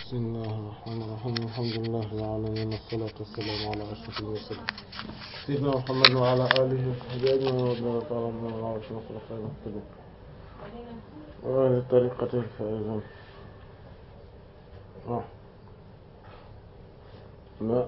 بسم الله الرحمن الرحيم الحمد لله رب العالمين والصلاة والسلام على أشرف المرسلين سيدنا محمد وعلى آله وصحبه أجمعين ورضي الله تعالى عنهم وعلى الخلفاء المهتدين وعلى طريقة الفائزين آه. لا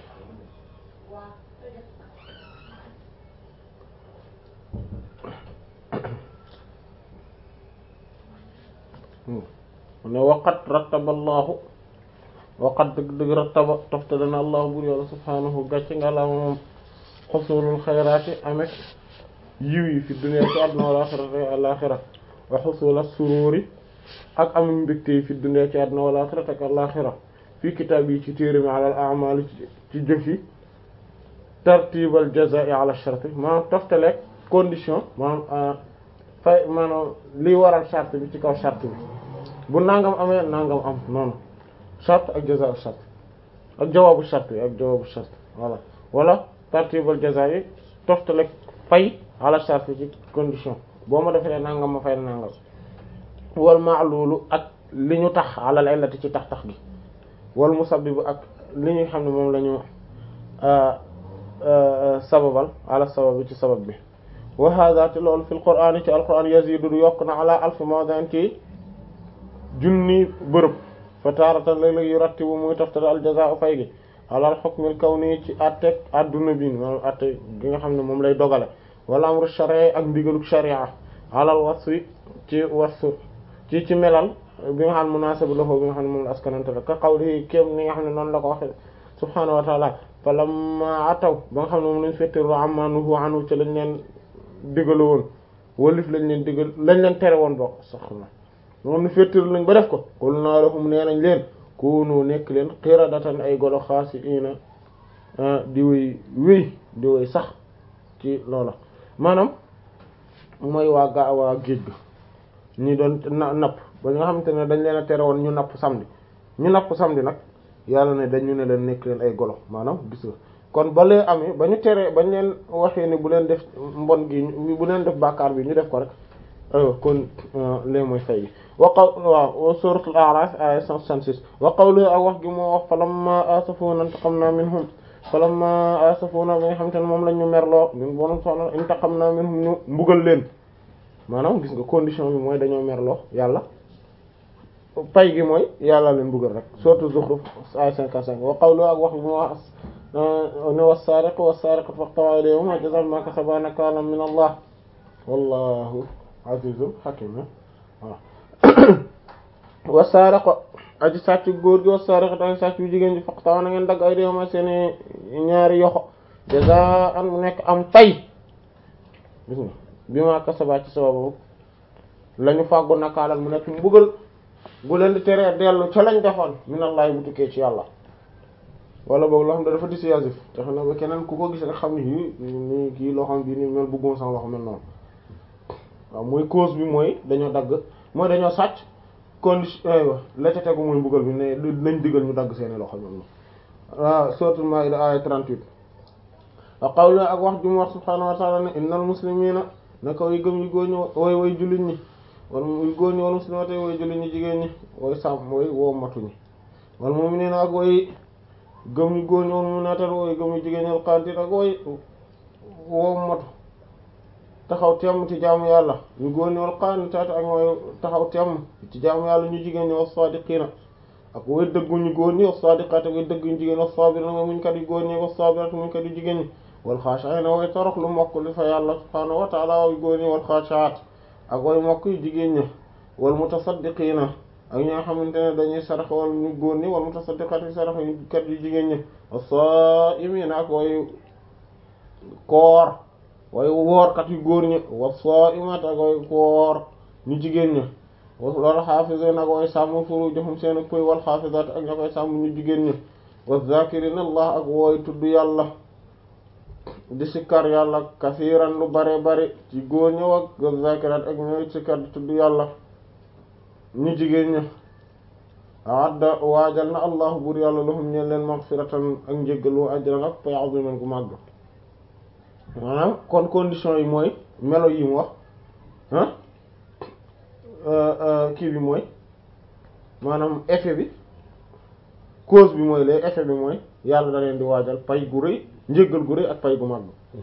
ne waqat rattaba allahu waqat dëgg dëgg rattaba toftale na allahu bur yàlla subhaanahu gàcce nga la moom xusulul xayraati amek yiw yi fi dunya ci àdduna wal axirati alaxira wa xusul as-sururi ak am mbégte yi fi dunya ci àdduna wal axirati ak alaxira fii kitaab yi ci téere mi ala al a'mal ci jëf yi tartibal jazaa'i ala sharti maanaam toftale condition maanaam fay maanaam liy waral charte bi ci kaw charte bi bu nangam amee nangam am noonu charte ak jaza charte ak jawaabu charte yi ak jawaabu charte voilà wala tartibal jaza yi toftale fay ala charte ci condition boo ma defee nangam ma fay nangam wal ma'lulu ak li ñu tax alal illati ci tax tax gi wal musabbib ak li ñu xam ne moom la ñu sababal ala sabab bi ci sabab bi wa hada te loolu fil qur'an ci alquran yazidu du yokk na ala alf mawdan ci junni bërëb fa taaratan léeg-léeg yu rattibu muy toftale al jazaa'u fay gi alal hukmil kawni ci atteg adduna bi maanaam atte gi nga xam ne moom lay dogale wala amru shar'i ak ndigaluk sharia alal wasfi ci wasfu ci ci melal bi nga xam ne munaasib lahu bi nga xam ne moom la askanante la ka qawli kéem ni nga xam ne noonu la ko waxe subhaanahu wa ta'ala fa lamma ataw ba nga xam ne moom lañ fetteru amma nuhu anhu ci lañ leen digalu woon walif lañ leen digal lañ leen tere woon bokk sax na moom ni féttéru lañ ba def ko qul naa lahum nee nañ leen kunu nekk leen qiradatan ay golo xaasi ina di woy wéy di woy sax ci loola maanaam mooy waa ga waa géej ga ñi doon na napp ba nga xamante ne dañ leen a tere woon ñu napp samedi ñu napp samedi nag yàlla ne dañu ne leen nekk leen ay golo maanaam gis nga kon ba lee amee ba ñu teree bañ leen waxee ni bu leen def mbon gi bu leen def bàkkaar bi ñu def ko rek aywa kon lee mooy fay gi wa qaw waaw suratul a'raf aya 166 wa qawlu ak wax gi moo wax falamma asafuna intaqamna minhum falamma asafuna bi nga xamante ne moom lañ ñu merloo ñun borom soxna intaqamna minhum ñu mbugal leen maanaam gis nga condition bi mooy dañoo merloo yàlla pay gi mooy yàlla leen mbugal rek suratul zukhruf aya 55 wa qawlu ak wax gi moo wax ne was-sariqu was-sariqatu faqta'u aydiyahuma jazaa'an bima kasaba nakaalan min Allah wallahu azizun hakim waaw was-sariqu aji sàcc góor gi was-sariqatu aji sàcc bu jigéen ji faqta'u na ngeen dagg aydiyahuma seeni ñaari yoxo jazaa'an mu nekk am pay gis nga bima kasaba ci sababu lañu fàggu nakaalan mu nekk mbugal bu leen di teree dellu ca lañ defoon min Allah bu tukkee ci yàlla wala boog loo xam ne dafa dissuasif te xam ne ba keneen ku ko gis rek xam ne yii nii kii loo xam bii ni mel bëgguma sama loxo mel noonu waaw mooy cause bi mooy dañoo dagg mooy dañoo sàcc condition aywa la ca tegu mooy mbugal bi ne nañ digal ñu dagg seeni loxo ñoom waaw suratul Maïda aya 38 wa qawlu ak wax ju mu wax subhaanahu wa ta'ala ne innal muslimina naka way gëm yu góor ñi way way jullit ñi wala muy góor ñi wala muslimate way jullit ñi jigéen ñi way sàmm way woo matuñi wala mu'minina ak way gëm ñu góor ñoom mu naatal wooy gëm ñu jigéen ñal xantit ak wooy woo matu taxaw temm ci jaamu yàlla ñu góor ñool xanitaat ak mooy taxaw temm ci jaamu yàlla ñu jigéen ñi was sadiqina ak wooy dëggu ñu góor ñi was sadiqat ak way dëgg ñu jigéen was sabirina mooy muñ kat yu góor ñi was sabirat muñ kat yu jigéen ñi wal xaashiina way torox lu mokk li fa yàlla subhaanahu wa ta'ala way góor ñi wal xaashiat ak way mokk yu jigéen ñi wal mutasaddiqina ak ñi nga xamante ne dañuy sarax wala ñu góor ñi wala mutasaddiqat yi sarax yu kat yu jigéen ñi as-saa'imiina ak way koor way woorkat yu góor ñi was-saa'imaat ak way koor ñu jigéen ñi wal haafiziina ak way sàmm furuujahum seen pëy wal haafizaat ak ña koy sàmm ñu jigéen ñi waz-zaakiriina Allah ak way tudd yàlla di sikkar yàlla kasiiran lu bare bare ci góor ñi ak waz-zaakiraat ak ñooy sikkar di tudd yàlla ñu jigéen ña adda waajal na allahu buur yàlla lahum ñeen leen maghfiratan ak njéggalu ajran ak pay aziman gu màgg maanaam kon condition yi mooy melo yi mu wax ah kii bi mooy maanaam effet bi cause bi mooy lee effet bi mooy yàlla da leen di waajal pay gu rëy njéggal gu rëy ak pay gu mag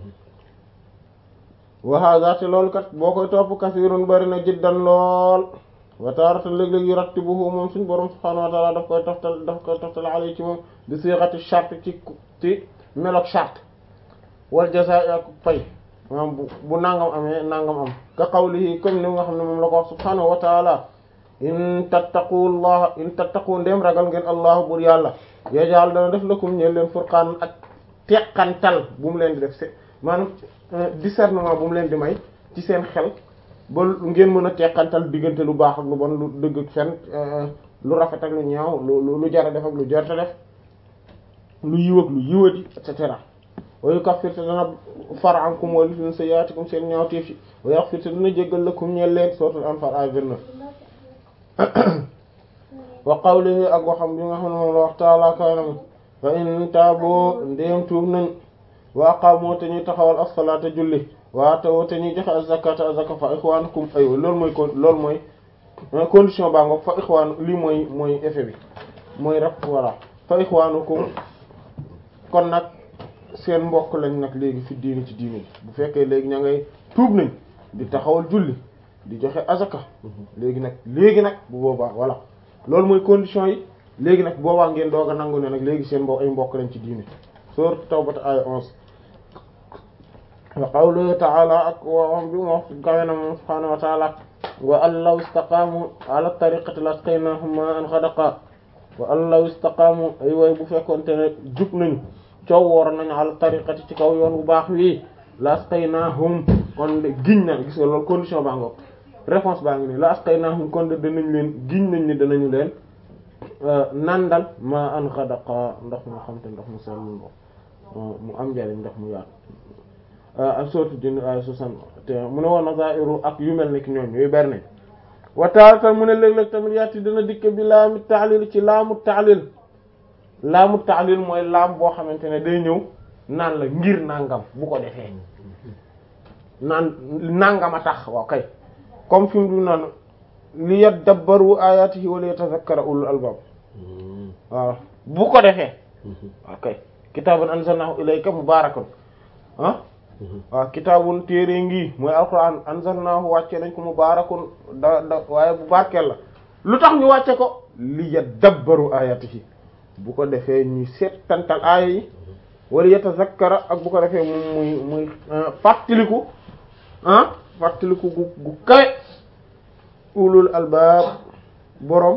wa hada te loolu kat boo koy topp kasirun bari na jiddan lool wa taaratan léeg-léeg yu rattibuhu moom suñ borom subhaanahu wa ta'ala daf koy toftal daf koy toftal alay ci moom bi sighati shart ci ci melok shart wal jazaa'i ak pay maanaam bu bu nangam amee nangam am ka qawlihi comme ni nga xam ne moom la ko wax subhaanahu wa ta'ala in tattaqullaha in tattaqu ndem ragal ngeen allah bur yàlla yajal dana def lakum ñeen leen furqaan ak teqantal bu mu leen di def se maanaam discernement bu mu leen di may ci seen xel ba ngeen mën a teqantal diggante lu baax ak lu bon lu dëgg ak fen lu rafet ak lu ñaaw lu lu jara def ak lu jarta def lu yiw ak lu yiwadi et cetera wa yukaffir te dana far ankum wa li sayyi'atikum seen ñaawteef yi wa yaghfir te dana jéggal lakum ñeel leen suratul anfal ay 29 wa qawlihi ak waxam bi nga xam ne moom la wax taala kaanam fa in taabo ndéem tuub nañ wa aqaamu te ñuy taxawal as-salaata julli wa atawu te ñuy joxe az-zakata az-zaka fa ixwaanukum aywa loolu mooy kon loolu mooy condition baa ngoog fa ixwaan lii mooy mooy effet bi mooy rek voilà fa ixwaanukum kon nag seen mbokk lañ nag léegi fi diini ci diini bu fekkee léegi ña ngay tuub nañ di taxawal julli di joxe azaka léegi nag léegi nag bu boobaa voilà loolu mooy condition yi léegi nag boobaa ngeen doog a nangu ne nag léegi seen mbokk ay mbokk lañ ci diine sourate Tawbah ay onze wa qawluhu ta'ala ak waxam bi mu wax gawe na moom subhaanahu wa ta'ala wa an law istaqaamu ala tariqati lasqaynahum ma'an ghadaqa wa an law istaqaamu ay way bu fekkoonte ne jub nañu coow woor nañu ala tariqati ci kaw yoon bu baax wii lasqaynahum kon de giñ na gis nga loolu condition baa ngoog réponse baa ngi nii lasqaynahum kon de danañ leen giñ nañ ni danañu leen nandal ma an ghadaqa ndox mu xam te ndox mu sell ndox mu am njariñ ndox mu yaatu ak sourate Jinn ay soixante mu ne woon nazairu ak yu mel ni ki ñoom yooyu bari nañ wa taaratan mu ne léeg-léeg tamit yaati dana dikke bi laamu taalil ci laamu taalil laamu taalil mooy laam boo xamante ne day ñëw naan la ngir nangam bu ko defee naan nangam a tax waaw kay comme fi mu du naan li yadabbaru ayatihi wa li yatazakkara ulul albab waaw bu ko defee waaw kay kitaabun anzalnahu ilayka mubarakun ah waaw kitaabun téere ngi mooy alquran anzalnahu wàcce nañ ko mubarakun da da waaye bu barkeel la lu tax ñu wàcce ko li yadabbaru ayatihi bu ko defee ñuy seetantal aaya yi wala yatazakkara ak bu ko defee moom muy muy fàttaliku ah fàttaliku gu gu kawe ulul albaab borom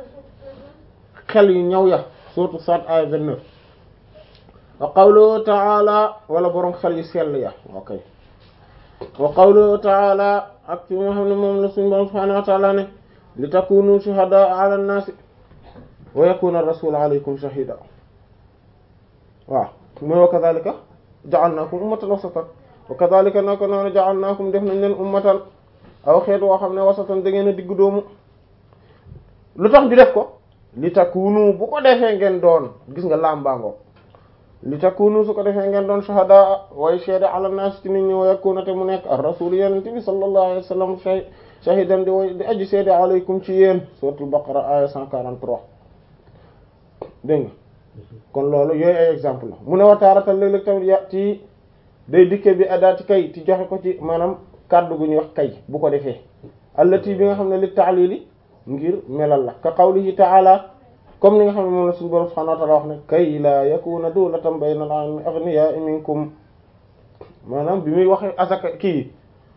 xel yu ñaw ya surtout sat ay vingt-neuf wa qawluhu ta'ala wala borom xel yu sell ya ok wa qawluhu ta'ala ak ci nga xam ne moom la suñu borom subhanahu wa ta'ala ne li takunu shuhada ala an-nas wa yakuna ar-rasul alaykum shahida waaw mooy wa kadhalika ja'alnakum ummatan wasatan wa kadhalika nako noonu ja'alnakum def nañ leen ummatan aw xeet woo xam ne wasatan da ngeen a diggu doomu lu tax ñu def ko li takunu bu ko defee ngeen doon gis nga lambaango li takunu su ko defee ngeen doon shuhada way seede ala nas ci nit ñi wa yakuna te mu nekk ar rasul yenente bi sallallahu alayhi wa sallam shahidan di way di aji seede alaykum ci yéen suratul baqara aya 143 dégg nga kon loolu yooyu ay exemple la mu ne wataaratal léeg-léeg tamit ya ci day dikke bi adaati kay ci joxe ko ci maanaam kàddu gu ñuy wax kay bu ko defee allati bi nga xam ne li taalili ngir melal la ka qawlihi ta'ala comme ni nga xam ne moom la suñu borom subhanahu wa ta'ala wax ne kay la yakuna dawlatan bayna al-aghniya'i minkum maanaam bi muy waxee asaka kii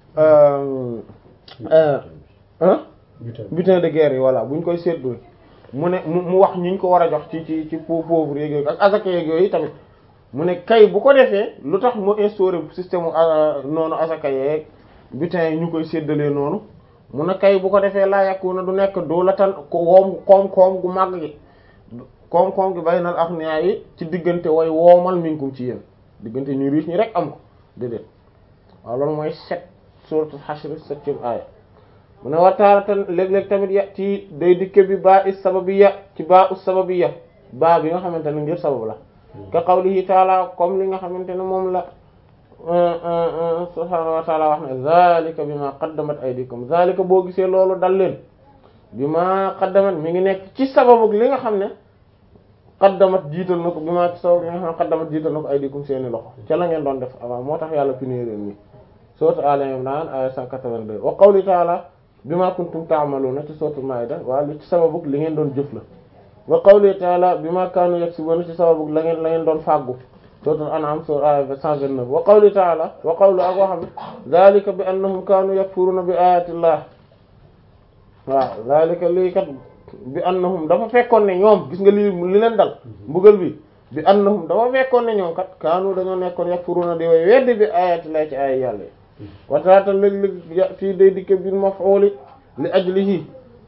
butin de guerre yi voilà buñ koy seetlu mu ne mu wax ñi ñu ko war a jox ci ci ci pauvre yeeg yooyu ak asaka yeeg yooyu tamit mu ne kay bu ko defee lu tax mu instauré système noonu asaka yeeg butin yi ñu koy séddalee noonu mu ne kay bu ko defee laa yàqu na du nekk dawlatan ko woom koom-koom gu màgg gi koom-koom gi baynal aghniya yi ci diggante way woomal minkum ci yéen diggante ñu riche ñi rek am ko déedéet waaw loolu mooy sept sourate Hashr septième aaya mu ne wataaratan léeg-léeg tamit ya ci day dikke bi baa is sababiyya ci baa us sababiyya baa bi nga xamante ne ngir sabab la ka qawlihi taala comme li nga xamante ne moom la subhaanahu wa taala wax ne zalika bima qaddamat aydikum zalika boo gisee loolu dal leen bima qaddamat mi ngi nekk ci sababu li nga xam ne qaddamat jiital na ko bi maa ci saw bi nga xam ne qaddamat jiital na ko aydikum seeni loxo ca la ngeen doon def avant moo tax yàlla punir leen nii sourate Al Imran aya 182 wa qawli ta'ala bima kuntum ta'maluna ci sourate Maida waa li ci sababu li ngeen doon jëf la wa qawli ta'ala bima kanu yaksubuna ci sababu la ngeen la ngeen doon fàggu sourate An'am sourate aya 129 wa qawli ta'ala wa qawlu ak waxam dhalika bi annahum kanu yakfuruna bi ayati llah waaw dhalika lii kat bi annahum dafa fekkoon ne ñoom gis nga li li leen dal mbugal bi bi annahum dafa fekkoon ne ñoom kat kaanu dañoo nekkoon yakfuruna di way weddi bi ayati llah ci ay yàlla yi wataata léeg-léeg ya fii day dikke bil maf'ul li ajlihi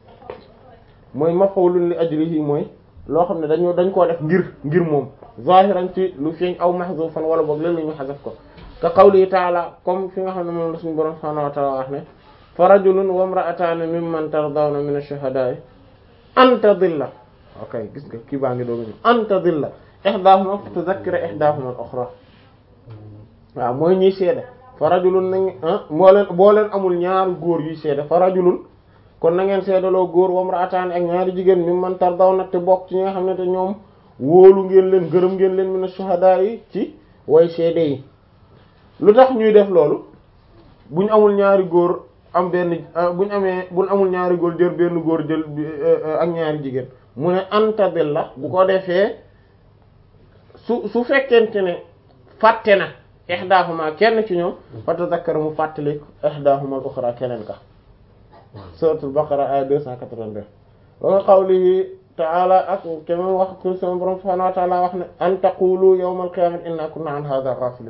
mooy maf'ulun li ajlihi mooy loo xam ne dañoo dañ koo def ngir ngir moom zahiran ci lu feeñ aw mahzufan wala boog léeg-léeg ñu xasaf ko ka qawli ta'ala comme fi nga xam ne moom la suñu borom subhanahu wa ta'ala wax ne fa rajulun wa imra'atani mimman tardawna min ash-shuhada'i an tadilla ok gis nga kii baa ngi dooga ñu an tadilla ihdahuma fa tudhakkira ihdahuma al-ukhra waaw mooy ñiy seede fa rajulun nañ moo leen boo leen amul ñaari góor yuy seede fa rajulun kon na ngeen seedaloo góor wa imra'atani ak ñaari jigéen mimman tardawna te bokk ci ñi nga xam ne te ñoom wóolu ngeen leen gërëm ngeen leen min ash-shuhada yi ci way seede yi lu tax ñuy def loolu buñ amul ñaari góor am benn buñ amee buñ amul ñaari góor jël benn góor jël ak ñaari jigéen mu ne antadil la bu ko defee su su fekkente ne fàtte na ihdahuma kenn ci ñoom fa tazakkara mu fàttali ihdahuma al-ukhra keneen ka suratul baqara aya 282 wa qawlihi ta'ala ak kema wax ko sama borom subhanahu wa ta'ala wax ne an taqulu yawmal qiyamati inna kunna an hadha ghafilin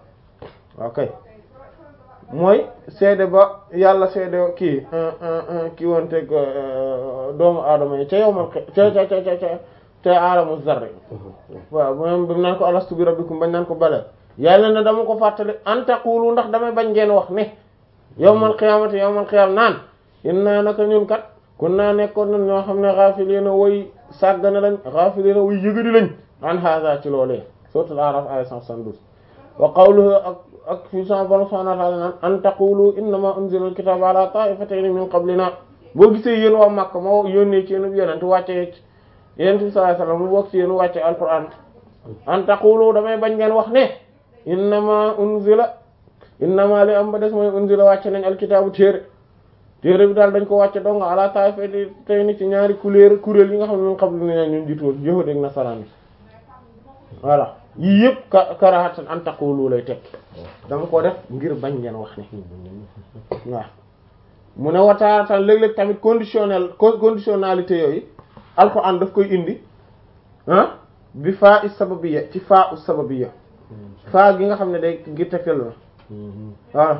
ok mooy seede ba yàlla seede kii kii wonteeg doomu aadama yi ca yowmal ca ca ca ca ca aalamu zarri waaw moom bi mu naan ko alastu bi rabbikum bañ naan ko bale yàlla ne dama ko fàttali an taqulu ndax damay bañ ngeen wax ne yowmal qiyaamati yowmal qiyaam naan inna naka ñun kat kun naa nekkoon nan ñoo xam ne ghafilina way sàggane lañ ghafilina way yëgadi lañ an hada ci loolee suratul araf aya 172 wa qawluhu ak ak fi sama borom subhanahu wa ta'ala naan an taqulu innama unzila al-kitabu ala ta'ifatayn min qablina boo gisee yéen waa Makka moo yónnee ci yéen yonent wàcce yonent bi sallallahu alayhi wasallam mu bokk ci yéen wàcce alquran an taqulu damay bañ ngeen wax ne innama unzila innama li am ba des mooy unzila wàcce nañ alkitabu téere téere bi daal dañ ko wàcce dong ala ta'ifatayn ci ñaari kuréel kuréel yi nga xam ne min qablina ñun jiitu woon yahuud ak nasaraan yi voilà yii yëpp ka karahatan an taqulu lay tekk dama ko def ngir bañ ngeen wax ne waaw mu ne wataatan léeg-léeg tamit conditionnel conditionnalité yooyu alxuraan daf koy indi ah bi faa is sababiyya ci faa us sababiyya faa gi nga xam ne day ngir tegtal la waaw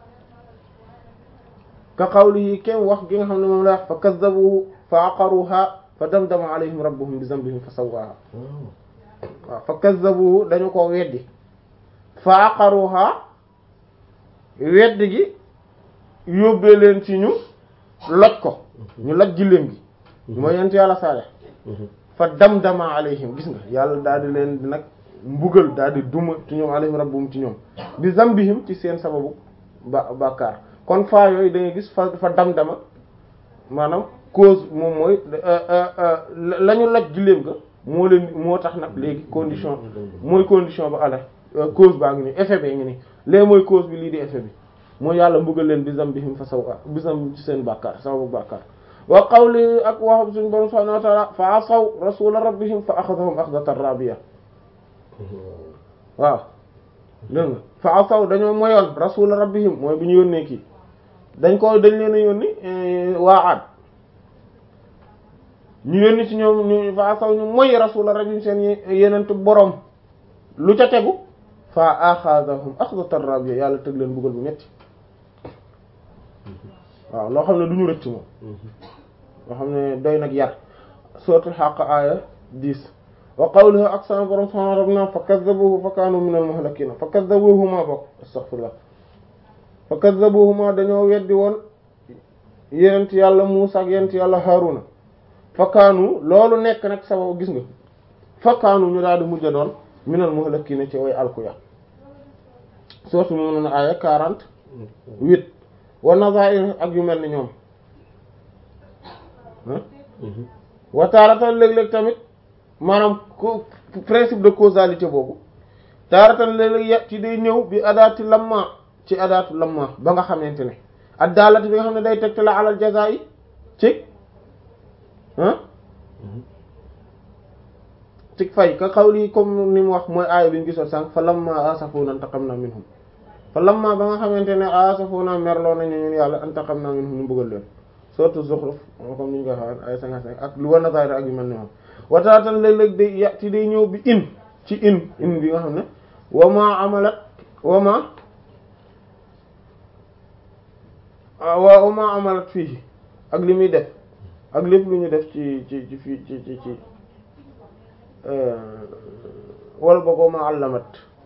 ka qawlihi kem wax gi nga xam ne moom la wax fa kazzabuhu fa aqaruha fa damdama alayhim rabbuhum bi dhanbihim fa sawwaha waaw fa kazzabuhu dañu ko weddi fa aqaruha weddi gi yóbbee leen ci ñu loj ko ñu loj giléem gi mooy yent yàlla saale fa damdama alayhim gis nga yàlla daal di leen di nag mbugal daal di duma ci ñoom alayhim rabbuhum ci ñoom bi zambihim ci seen sababu ba bàkkaar kon faa yooyu da ngay gis fa fa damdama maanaam cause moom mooy la ñu loj giléem ga moo leen moo tax nag léegi condition mooy condition ba ala cause baa ngi nii effet bi ngi nii léegi mooy cause bi lii di effet bi mooy yàlla mbugal leen bi zambihim fa saw bi zamb ci seen bàkkaar sababu bàkkaar wa qawli ak waxam suñu borom subhanahu wa ta'ala fa asaw rasula rabbihim fa akhadhahum akhdatan rabiya waaw dégg nga fa asaw dañoo moyoon rasula rabbihim mooy bu ñu yónnee kii dañ ko dañ leen a yónni waa aad ñu yónni ci ñoom ñu fa asaw ñu moy rasula rabbihim seen yenent borom lu ca tegu fa akhadhahum akhdatan rabiya yàlla tëg leen buggal bu metti waaw loo xam ne du ñu rëcc moom loo xam ne doy nag yar suratul Haqq aya 10 wa qawluhu ak sama borom subhanahu wa ta'ala fa kazzabuhu fa kanu min al muhlakin fa kazzabuhuma bokk astaghfirullah fa kazzabuhuma dañoo weddi woon yenent yàlla Muusa ak yenent yàlla Haaruna fa kaanu loolu nekk nag sabab gis nga fa kaanu ñu daal di mujj doon min al muhlakin ci way alkuya suratul mu'minun aya 48 wa nazair ak yu mel ni ñoom wa taaratan léeg-léeg tamit maanaam ko principe de causalité boobu taaratan léeg-léeg ya ci day ñëw bi adaati lamma ci adaatu lamma ba nga xamante ne ak daalati bi nga xam ne day tegte la alal jaza yi ci ah ci fay ka xawli comme ni mu wax mooy aaya bi ñu gisoon sànq fa lamma asafuna intaqamna minhum fa lamma ba nga xamante ne asafuna merloo nañu ñun yàlla intaqamna minhum ñu bëggal leen surtout Zukhruf comme ni ñu ko waxee ay 55 ak lu war na ak yu mel ni moom wataatan léeg-léeg day ya ci day ñëw bi in ci in in bi nga xam ne wama amalat wama wa wama amalat fii ak li muy def ak lépp lu ñu def ci ci ci fii ci ci ci wala boog wama allamat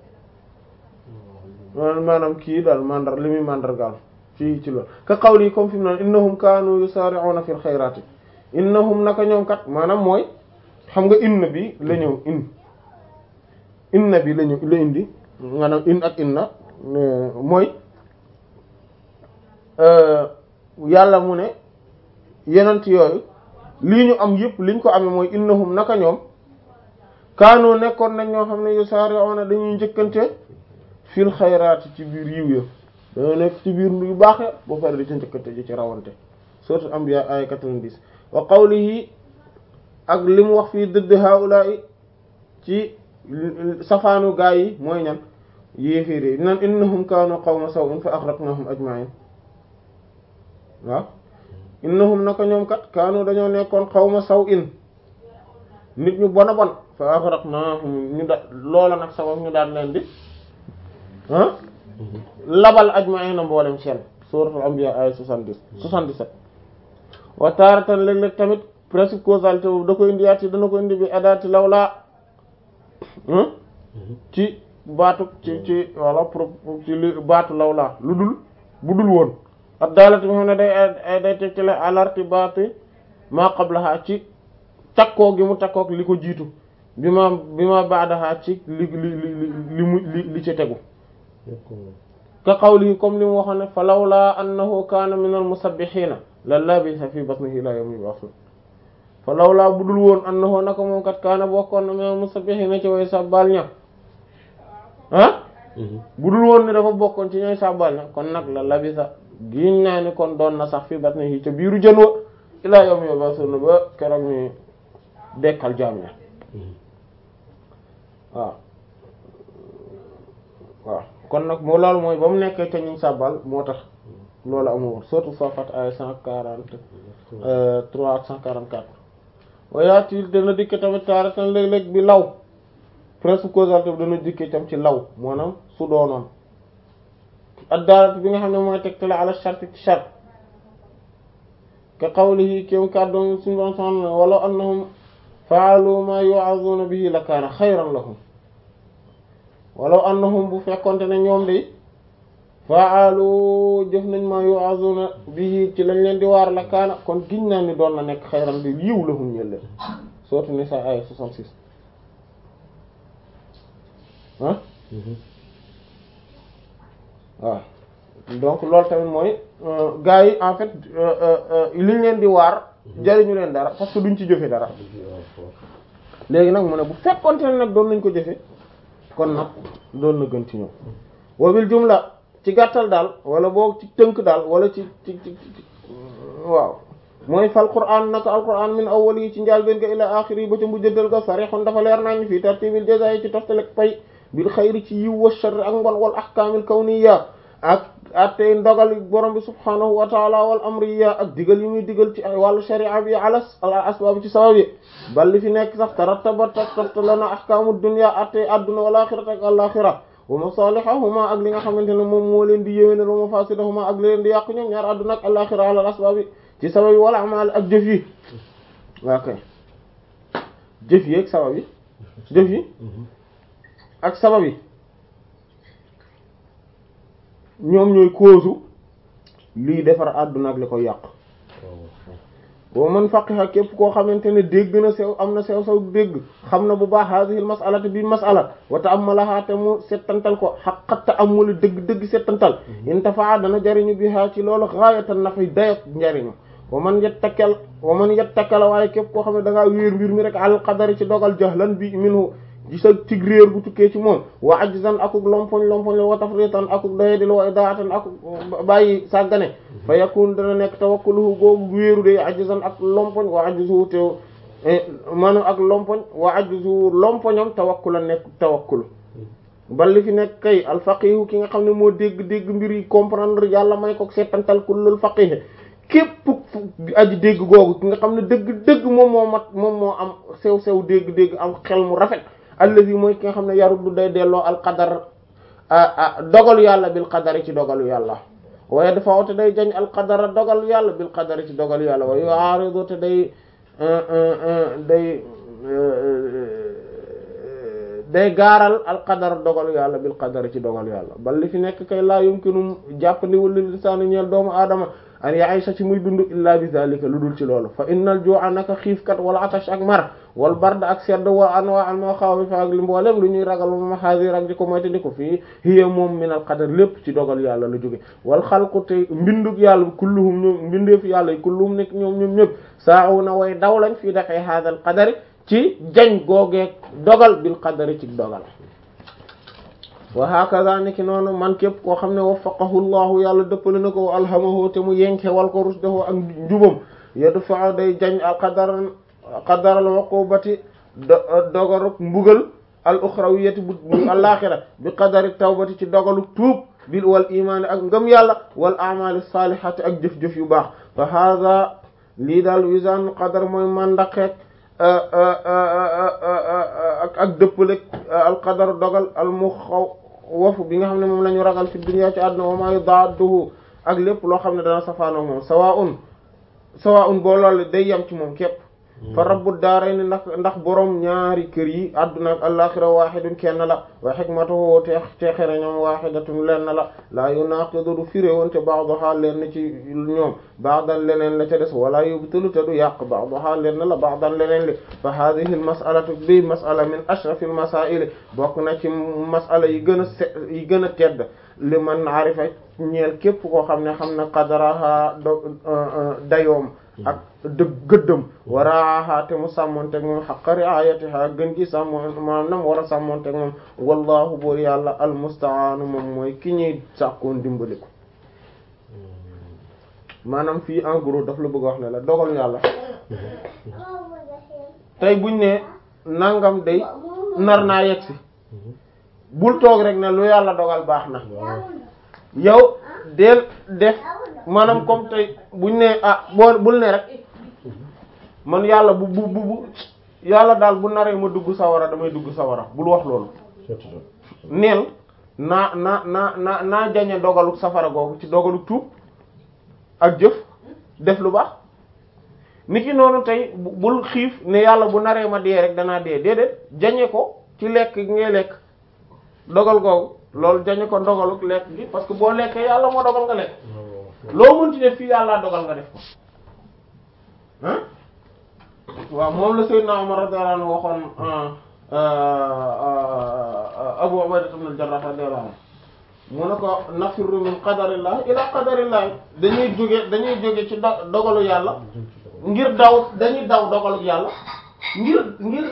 maanaam kii daal mandar li muy mandargaal fii ci loolu ka qawli comme fi mu naan innahum kaanu yusari'una fil xayraati innahum naka ñoom kat maanaam mooy xam nga inna bi la ñëw in inna bi la ñëw la indi maanaam in ak inna mooy yàlla mu ne yenent yooyu lii ñu am yëpp liñ ko amee mooy innahum naka ñoom kaanu nekkoon nañ ñoo xam ne yusari'una dañuy njëkkante fil xayraati ci biir yiw ya dañoo nekk ci biir yu baax ya ba pare di ci njëkkante ji ci rawante sourate Anbiya ay 90 wa qawlihi ak li mu wax fii dëdd haula'i ci safaanu gaa yi mooy ñan yéeféer nan innahum kaanu qawma saw'in fa aghraqnahum ajma'in waaw innahum naka ñoom kat kaanu dañoo nekkoon qawma saw'in nit ñu bona bon fa aghraqnahum ñu da loola nag sabab ñu daan leen di ah labal ajma'in na mboolem seen suuratul anbiya ay 70 77 wa taaratan léeg-léeg tamit presque causalité boobu da ko indiwaat ci dana ko indi bi adaati lawlaa ci baatu ci ci walla pro ci li baatu lawlaa lu dul bu dul woon ak daalati bi xam ne day day tegtale alarti baati maa qablaha ci takkoo gi mu takkook li ko jiitu bi ma bi ma baadaha ci li li li li mu li li ci tegu ka qawli comme li mu waxoon ne fa lawlaa annahu kaana min al musabbihiina la labisa fi batnihi ila yawmi yub'athun fa lawlaa budul woon annahu naka moom kat kaana bokkoon na min al musabbihiina ci way sàbbaal ña ah budul woon ne dafa bokkoon ci ñooy sàbbaal ña kon nag la labisa giñ naa ni kon doon na sax fi batnihi ca biiru jën wa ila yawmi yub'athun ba keroog ni dekkal jaam ña waaw waaw kon nag moo loolu mooy ba mu nekkee te ñu sàbbal moo tax loolu amul surtout Safat ay cent quarante trois ak cent quarante quatre wayaati dana dikke tamit taaratan léeg-léeg bi law presque causalité bi dana dikke tam ci law maanaam su doonoon ak daarat bi nga xam ne mooy tegtale ala shart ci shart ka qawlihi kéem kàddoom suñu doon soxna wala annahum faalu ma yu'azuna bihi la kaana xayran lahum walaw annahum bu fekkonte ne ñoom de faalu jëf nañ ma yu'azuna bihi ci lañ leen di waar la kaana kon giñ naa ni doon na nekk xayran bi yiw lahum ñel leen sourate Nisaa ay 66 ah waaw donc loolu tamit mooy gars yi en fait liñ leen di waar jariñu leen dara parce que duñ ci jëfe dara léegi nag mu ne bu fekkonte ne nag doon nañ ko jëfe kon nag doon na gën ci ñoom wabil jumla ci gàttal daal wala boog ci tënk daal wala ci ci ci waaw mooy fal qur'an naka al qur'an min awwal yi ci njaal benn ga ila axir yi ba ca mujjantal ga sarihun dafa leer nañ fii tartibil jazaa ci toftalek pay bil xayri ci yiw wa sharr ak mbon wal ahkaamil kawniyya ak attey ndogal borom bi subhanahu wa taala wal amriya ak digal yi muy digal ci ay wàllu sharia bi ala asbaab ci sabab yi bal li fi nekk sax tarattabat toftalana ahkaamu dunya attey adduna wal axirata ak alaxira wa masalihahuma ak li nga xamante ne moom moo leen di yéwénal wa mafasidahuma ak li leen di yàq ñoom ñaar adduna ak alaxira ala asbaab yi ci sabab yi wala amal ak jëf yi waa kay jëf yi ak sabab yi jëf yi ak sabab yi ñoom ñooy cause lii defar àdduna ak li koy yàq wa man faqiha képp koo xamante ne dégg na sew am na sew sew dégg xam na bu baax hadhihi al mas'alati bi mas'ala wa ta'ammalaha te mu settantal ko xaqat ta'ammul dëgg dëgg settantal intafaa dana jariñu biha ci loolu ghayatan nafay dayak njariñu wa man yattakkal wa man yattakkal waaye képp koo xam ne da ngaa wéer mbir mi rek al qadari ci dogal jahlan bi minhu ci sa tig réer bu tukkee ci moom wa ajzan akuk lompoñ lompoñ la wa tafritan akuk doyadil wa idaatan akuk bàyyi sàggane fa yakun dana nekk tawakkuluhu googu wéeru de ajzan ak lompoñ wa ajzuhu te maanaam ak lompoñ wa ajzuhu lompoñam tawakkula nekk tawakkul bal li fi nekk kay al faqihu ki nga xam ne moo dégg dégg mbir yi comprendre yàlla may ko seetantal kullul faqih képp aji dégg googu ki nga xam ne dëgg dëgg moom moo mat moom moo am sew sew dégg dégg am xel mu rafet allazi mooy ki nga xam ne yaruddu day delloo al qadar dogalu yàlla bil qadari ci dogalu yàlla waaye dafa woote day jañ al qadara dogalu yàlla bil qadari ci dogalu yàlla waaye yu'aridu te day day day gaaral al qadar dogalu yàlla bil qadari ci dogalu yàlla bal li fi nekk kay laa yumkinu jàppandi wala lisaanu ñeel doomu aadama an yaisha ci muy dund illa bi zalika lu dul ci loolu fa innal ju'a naka xiifkat wala atash ak mar wal bard ak sedd wa anwa al maxaawif ak li mboolem lu ñuy ragal ma xadir ak di ko moyte di ko fii hiya moom min al qadar lépp ci dogal yàlla la jóge wal xalqu te mbindug yàlla kulluhum ñoom mbindeef yàlla yi kulluhum nekk ñoom ñoom ñëpp saa'una way daw lañ fii dafay hadal qadari ci jañ googeeg dogal bil qadari ci dogal wa hakaza niki noonu man képp koo xam ne waffaqahu llahu yàlla dëppale na ko wa alhamahu te mu yenke wal ko rusdahu ak njubam yadfa day jañ al qadar qadar al uqubati dogaruk mbugal al uxrawiyati bu alaxira bi qadari tawbati ci dogalu tuub bil wal imaani ak ngëm yàlla wal amali salihati ak jëf-jëf yu baax fa hada lii daal wisaan qadar mooy mandaqeek ak ak dëppale al qadar dogal al mu xaw wafu bi nga xam ne moom la ñu ragal fi dunya ci àdduna wa ma yudadduhu ak lépp loo xam ne dana safaanoo moom sawaa'un sawaa'un boo loolu day yem ci moom képp fa rabbu daarayni ndax ndax borom ñaari kër yi àdduna ak alaxira wahidun kenn la wa hikmatuhu te teexere ñoom wahidatun lenn la laa yunaqidu du firéwoonte ba'daha lenn ci ñoom ba'dan leneen la ca des wala yubtilu te du yàq ba'daha lenn la ba'dan leneen li fa hadhihi al mas'alatu bi mas'ala min ashrafil masaa'il bokk na ci mas'ala yi gën a se yi gën a tedd li man arifa ñeel képp koo xam ne xam na qadaraha do dayoom ak dëgg gëddëm waraaha te mu sàmmonteeg moom xaqa riayatiha gën gi sàmmoon maanaam nam war a sàmmonteeg moom wallahu boor yàlla almustaanu moom mooy ki ñuy sàkkoon dimbali ko maanaam fii en gros daf la bëgg a wax ne la dogalu yàlla tey buñ ne nangam day nar naa yegsi bul toog rek ne lu yàlla dogal baax na yow del def maanaam comme tey buñ ne ah boo bul ne rek man yàlla bu bu bu yàlla daal bu naree ma dugg sawara damay dugg sawara bul wax loolu neel naa naa naa naa naa jañe dogalu safara googu ci dogalu tuub ak jëf def lu baax niki noonu tey bul xiif ne yàlla bu naree ma dee rek danaa dee déedéet jañe ko ci lekk gi ngay lekk dogal googu loolu jañe ko dogalu lekk gi parce que boo lekkee yàlla moo dogal nga lekk loo mënti def fii yàlla dogal nga def ko ah waaw moom la Seydina Umar radiyallahu anhu waxoon Abu Ubayda ibn al-Jarrah radiyallahu anhu mu ne ko nafirru min qadarillah ila qadarillah dañuy jóge dañuy jóge ci dogalu yàlla ngir daw dañuy daw dogalu yàlla ngir ngir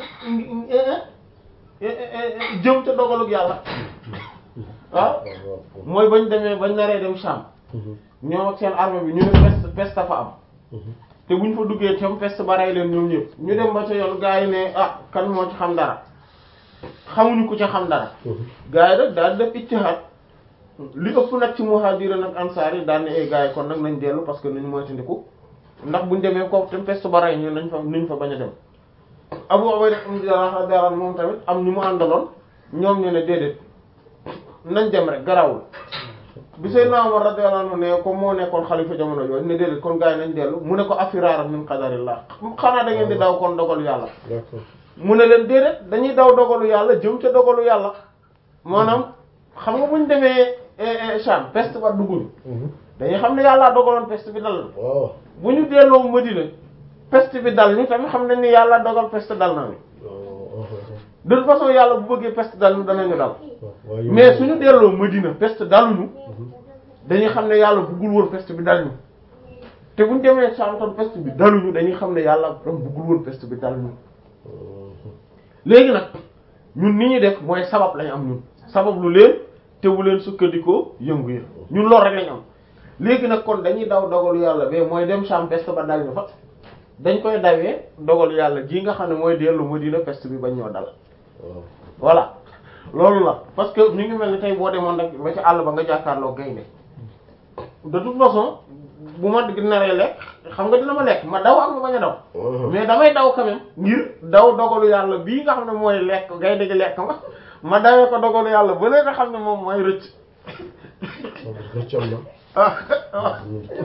jëm ca dogalu yàlla waaw mooy bañ demee bañ naree dem Sham ñoom ak seen armée bi ñu ne peste peste fa am te buñ fa duggee tam peste ba rey leen ñoom ñëpp ñu dem ba ca yoon gaa yi ne ah kan moo ci xam dara xamuñu ku ca xam dara gaa yi rek daal def ijtihaad li ëpp nag ci muhaajiriin ak ansaar yi daal ne ay gaa yi kon nag nañ dellu parce que nañu moytandiku ndax buñ demee ko te peste ba rey ñu nañ fa nañ fa bañ a dem Abu Ubayda ibn Jarrah radiyallahu anhu moom tamit am ñu mu àndaloon ñoom ñu ne déedéet nañ dem rek garawul bi Seydina Umar radiyallahu anhu ne ko moo nekkoon xalifa jamono yooyu ne déedéet kon gars yi nañ dellu mu ne ko afiraaran min qadarillah xanaa da ngeen di daw kon dogalu yàlla mu ne leen déedéet dañuy daw dogalu yàlla jëm ca dogalu yàlla maanaam xam nga buñ demee Sham peste ba dugguñu dañuy xam ne yàllaa dogaloon peste bi dal na bu ñu delloo Madina peste bi dal ñu tamit xam nañ ni yàlla dogal peste dal na de toute façon yàlla bu bëggee peste dal ñu danañu dal mais suñu delloo Madina peste daluñu dañuy xam ne yàlla bëggul woon peste bi dal ñu te buñ demee Sham tam peste bi daluñu dañuy xam ne yàlla dam bëggul woon peste bi dal ñu léegi nag ñun ni ñuy def mooy sabab lañ am ñun sabab lu leen te bu leen sukkandikoo yëngu yi ñun loolu rek lañ am léegi nag kon dañuy daw dogalu yàlla ba mooy dem Sham peste ba dal ñu fa dañ koy dawee dogalu yàlla ji nga xam ne mooy dellu Madina peste bi bañ ñoo dal voilà loolu la parce que mi ngi mel ni tey boo demoon rek ba ci àll ba nga jàkkaarloo gaynde de toute façon bu ma naree lekk xam nga dina ma lekk ma daw ak ma bañ a daw mais damay daw quand même ngir daw dogalu yàlla bii nga xam ne mooy lekk gaynde gi lekk ma ma dawee ko dogalu yàlla ba léegi nga xam ne moom mooy rëcc rëccam na ah ah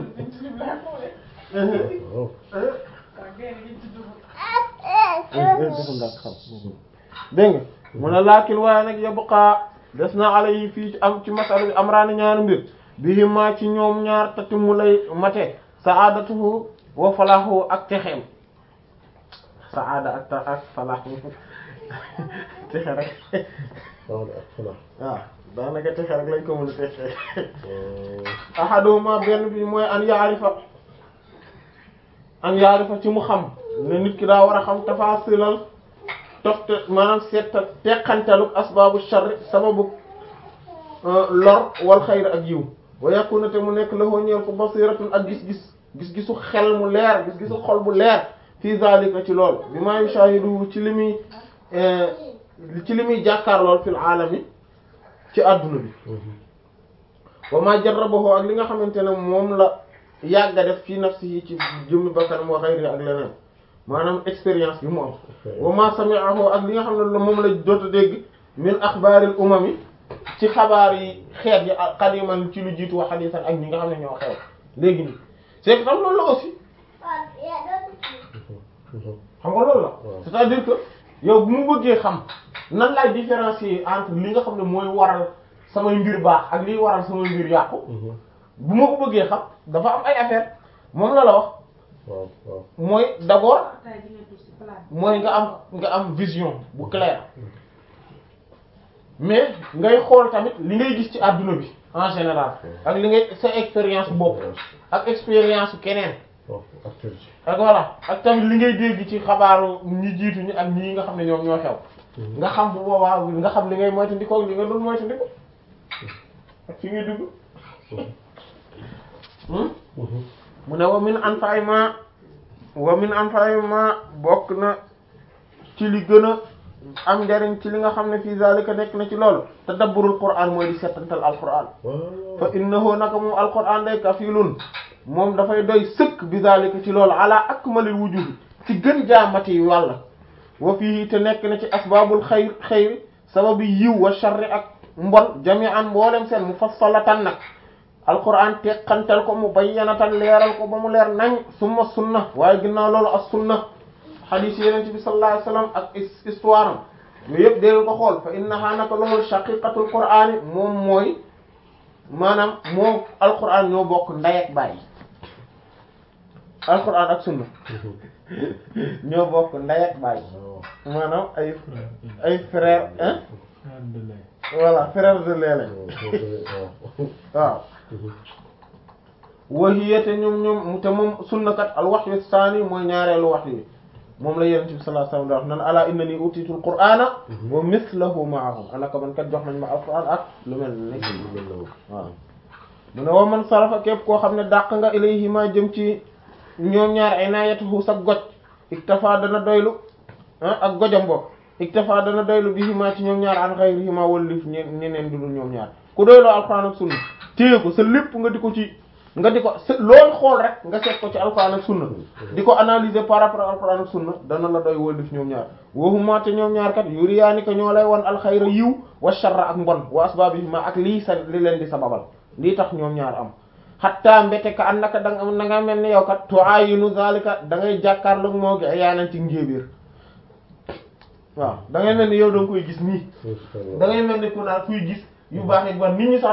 dégg nga mu ne laakin waaye nag yabqa des na ala yi fii ci am ci masala bi amraani ñaari mbir bii maa ci ñoom ñaar tati mu lay mate saadatuhu wa falaahu ak texeem saada ak ta ak falaahu texe rek saada ak falaax waaw daanaka texe rek lañ ko mën a texe ahaduhuma benn bi mooy an yaarifa an yaarifa ci mu xam ne nit ki daa war a xam tafasilal tofte maanaam seeta teqantaluk asbaabu sharri sababu lor wal xayr ak yiw wa yakuna te mu nekk la hoo ñeel ko basiratun ak gis-gis gis-gisu xel mu leer gis-gisu xol bu leer fii zalika ci lool bi ma yushahidu ci li muy ci li muy jàkkaar lool fil aalami ci àdduna bi wa ma jarrabahu ak li nga xamante ne moom la yàgga def fii nafsihi ci jëmmi bakkanam wa xayri ak leneen maanaam expérience bi mu am wa ma sami'ahu ak li nga xam ne moom la jot a dégg min axbaaril umami ci xabaar yi xeet yi qadiman ci lu jiitu wa hadisan ak ñi nga xam ne ñoo xew léegi nii c'est que tam loolu la aussi xam nga loolu la c'est-à-dire que yow bu mu bëggee xam nan laay différencier entre li nga xam ne mooy waral samay mbir baax ak liy waral samay mbir yàqu bu ma ko bëggee xam dafa am ay affaire moom la la wax waaw waaw mooy d'abord mooy nga am nga am vision bu claire mais ngay xool tamit li ngay gis ci àdduna bi en général ak li ngay sa expérience bopp ak expérience keneen waaw actualité ak voilà ak tamit li ngay dégg ci xabaaru ñi jiitu ñi ak ñii nga xam ne ñoom ñoo xew nga xam bu boobaa nga xam li ngay moytandikoo ak li nga dul moytandiko ak fi ngay dugg mu ne wa min anfa'i ma wa min anfa'i ma bokk na ci li gën a am njariñ ci li nga xam ne fii zalika nekk na ci loolu tadabburul qur'an mooy di settantal alquran waaw fa innahu naka moom alquran day kafilun moom dafay doy sëkk bi zalika ci loolu ala akmalil wujuhi ci gën jaamati wàlla wa fii te nekk na ci asbabul xayr xayr sababu yiw wa sharri ak mbon jami'an mboolem seen mufassalatan nag alquran teqantal ko mu bayyanatan leeral ko ba mu leer nañ summa sunna waaye ginnaaw loolu as sunna hadith yeneen bi sallallahu alayhi wasallam ak histoire am yooyu yëpp dee ko xool fa innaha naka loolu shaqiqatul qur'ani moom mooy maanaam moo alquran ñoo bokk ndey ak baay alquran ak sunna ñoo bokk ndey ak baay maanaam ay ay frère hein voilà frère de lait lañ waaw wahiyate ñoom ñoom te moom sunnakat al wahyu saani mooy ñaareelu wax yi moom la yonent bi sallallahu alayhi wasallam wax nan ala innani utitul qur'ana wa mithluhu ma'ahu anaka man kat jox nañ ma alquran ak lu mel ne waaw mu ne wa man sarafa képp koo xam ne dàq nga ilayhi ma jëm ci ñoom ñaar ay naayatuhu sa goj iktafa dana doylu ah ak gojam bopp iktafa dana doylu bi ma ci ñoom ñaar an ghayrihi ma wallif ñeneen dudul ñoom ñaar ku doyloo alquran ak sunna téye ko sa lépp nga di ko ci nga di ko loolu xool rek nga seet ko ci alquran ak sunna di ko analyser par rapport ak alquran ak sunna dana la doy wallif ñoom ñaar waxuma te ñoom ñaar kat yuriyaani ko ñoo lay won alxayra yiw wa sharra ak mbon wa asbabihima ak lii sa li leen di sababal lii tax ñoom ñaar am xatta mbete ka an naka danga da nga mel ni yow kat tuayinu zalika da ngay jàkkaarloog moo gi yaanan ci njéebéer waaw da ngay mel ni yow da nga koy gis nii da ngay mel ni ku naan kuy gis yu baax yi ba nit ñi sax